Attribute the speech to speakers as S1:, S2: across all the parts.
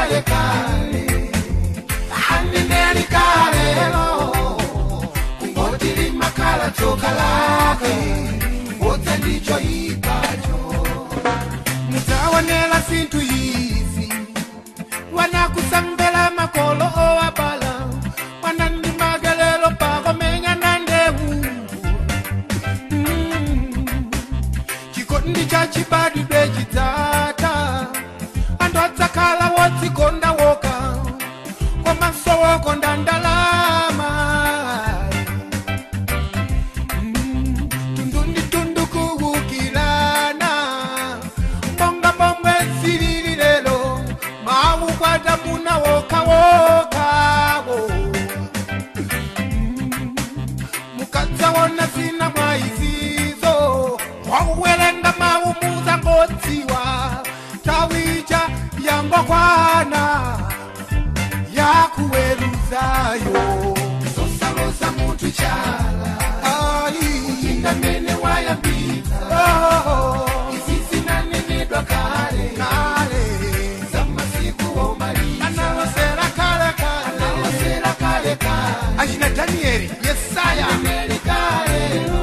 S1: kale kale aneneri kalelo kungotili makala tsoka lake wote ndicho ipacho mutaonela zinthu izi wanakusambela makolo owabala wanandi magelelo pakomenya na ndewu Mm. chikondi cha chibadidwe chidzata anthu adzakhala wodzikonda woka komanso wokonda ndalama Mm. tundu ndi tundu kuwukilana monga momwe zilili lero mawu kwata muna wokawokawo mukadzaona zina mwa izizo wauwerenga mawu muzangodziwa tawija yangokwana yakuweruzayo zosaloza munthu chala indamene wayambitsa izi zinanenedwa kale kale zamasiku omaliza analosera kale kale analosera kale kale achina danieli yesaya danieli kale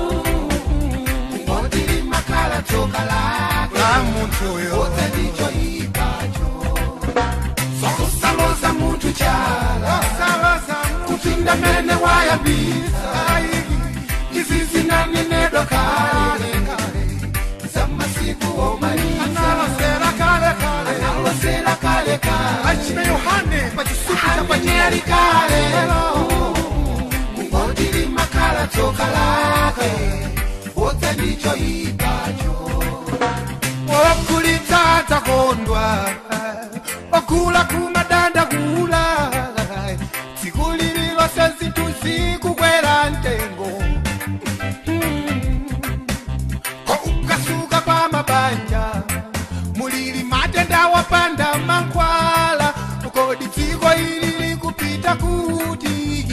S1: ngotili makala tsoka lake la munthu uyo wote ndicho ipacho zokusaloza munthu chala kupinda mene wayambitsa izi zinanenedwa kale kale zamasiku omaliza analosera kale kale analosera kale kale achina yohane pachisuku cha panyeri kale kungotili makala tsoka lake wote ndicho ipacho okulitsa takondwa okula kumadanda kula tsiku lililose zinthu zikukwera ntengo ukasuka kwa mabanja mulili matenda wapanda mankhwala kodi dziko ili likupita kuti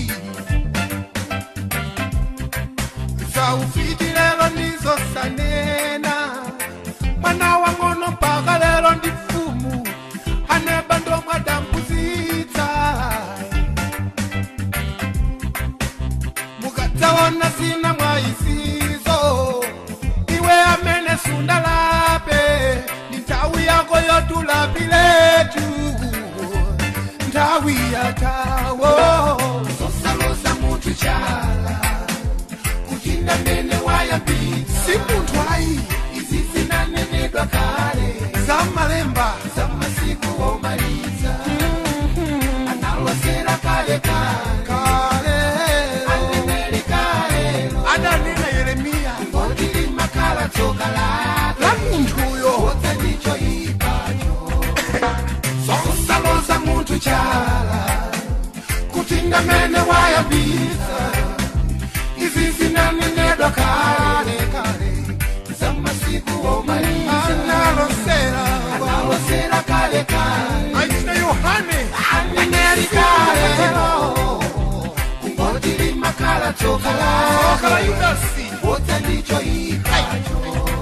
S1: zaufiti lero ndizo sanena mwana wang'ono mpaka lero ndi mfumu aneba ndomwadambuzitsa mukadzaona zina mwa izizo iwe amene sundalape ndi nthawi yako yotulapiletu nthawi yatawo zosaloza munthu chala kuti ndamene wayambitsa si munthu ayi izi zinanenedwa kale zamalemba zamasiku omaliza analosera kale kale kale aneneri kale adanena yeremiya ngotili makala tsoka lake la munthuyo wote ndicho ipacho zokusaloza munthu chala kuti ndamene wayambitsa izi zinanenedwa kale kale zamasiku omaliza analosera analosera kale kale achina yohane aneneri kale kungotili makala tsoka la yudasi wote ndicho ipacho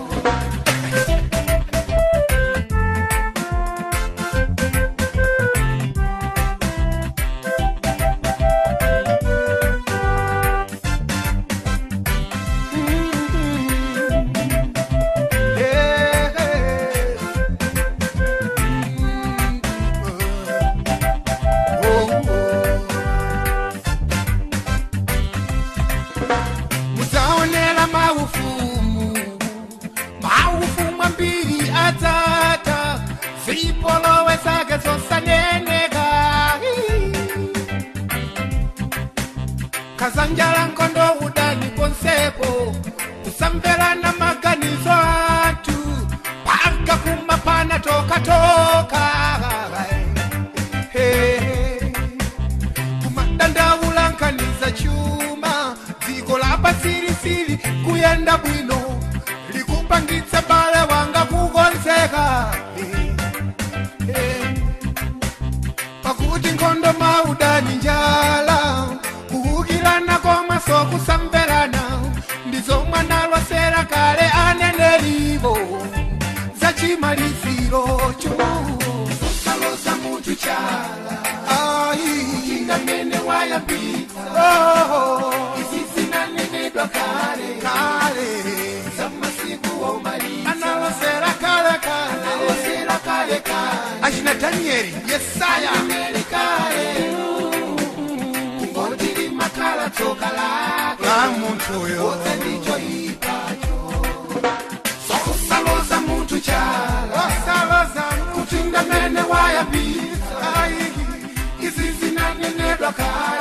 S1: muzaonera maufumu maufumu ambiri atata zipolowe zake zosaneneka kazanjala nkondo udani konsepo kusamverana maganizo atu paka kumapana tokatoka hey. kumadandaulankhaniza chuma dziko lapasirisiri kuyenda bwino likupangitsa bale wanga kukonzeka Eh, eh. pakuti nkhondo maudani njala kuwukirana komwe sokusamverana ndizomwe analosera kale anenerivo zachimaliziro cho zosaloza munthu chala
S2: Ai,
S1: ndamene wayambitsa
S2: oh,
S1: izi zinanenedwa kale
S2: kale.
S1: zamasiku womaliza
S2: Analosera kale kale.
S1: alosera kale kale
S2: Achina Danieli, Yesaya.
S1: aneneri kale kungotili makala tsoka lake
S2: La muntu yo.
S1: wote ndicho ipacho sokusaloza munthu chala
S2: Osaloza
S1: kuti ndamene wayambitsa
S2: Ai,
S1: izi zinanenedwa kale